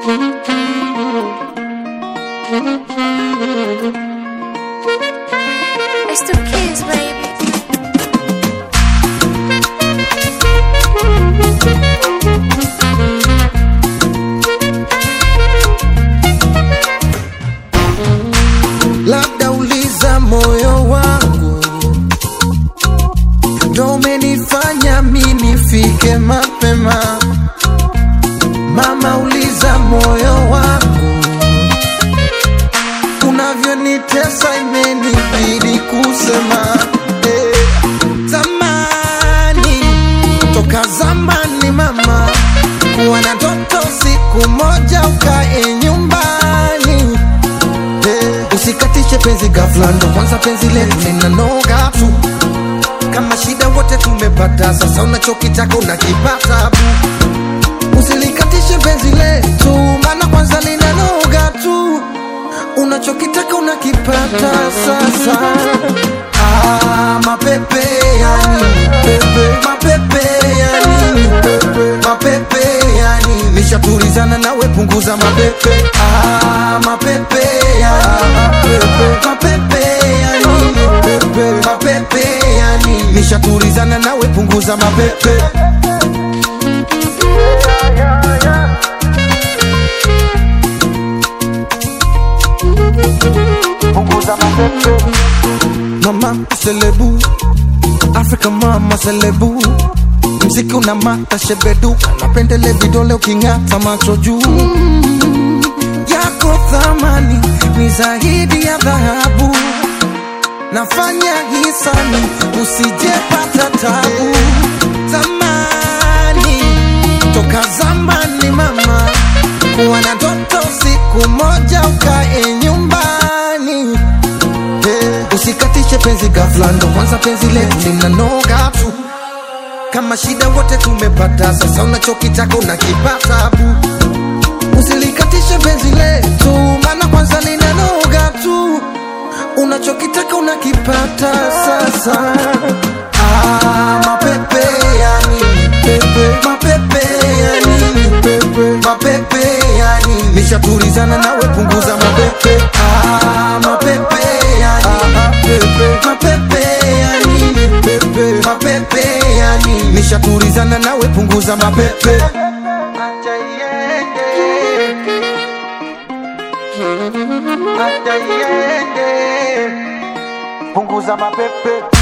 It's the kids, baby. labda uliza moyo wangu ndo umenifanya mi nifike mapema mama uliza moyo wangu unavyonitesa imenibidi kusema eh, zamani toka zamani mama kuwa na toto siku moja ukae nyumbani Eh, usikatishe penzi ghafla, ndo kwanza penzi letu linanoga tu. Kama shida wote tumepata, sasa unachokitaka unakipata bu. Usilikatishe penzi letu, maana kwanza linanoga tu. Unachokitaka unakipata sasa. Ah, mapepe ya nini pepe, mapepe ya nini pepe, mapepe ya nini nishatulizana nawe, punguza mapepe. Ah, mapepe ya nini pepe, mapepe ya nini pepe, mapepe ya nini nishatulizana nawe, punguza mapepe. Mama selebu, Afrika mama selebu, mziki una mata shebedu, napendele vidole uking'ata macho juu yako thamani ni zaidi ya dhahabu, nafanya hisani usijepata tabu. Zamani toka zamani mama, kuwa na ndoto siku moja ukae nyumbani Eh, usikatishe penzi ghafla, ndo kwanza penzi letu linanoga tu. Kama shida wote tumepata, sasa unachokitaka unakipata bu. Usilikatishe penzi letu, maana kwanza linanoga tu. Unachokitaka unakipata sasa. Ah, mapepe ya nini pepe, mapepe ya nini pepe, mapepe ya nini nishatulizana nawe, punguza mapepe. Ah, mapepe ya nini pepe, mapepe ya nini pepe, mapepe ya nini nishatulizana nawe, punguza mapepe. Acha iende. Acha iende. Punguza mapepe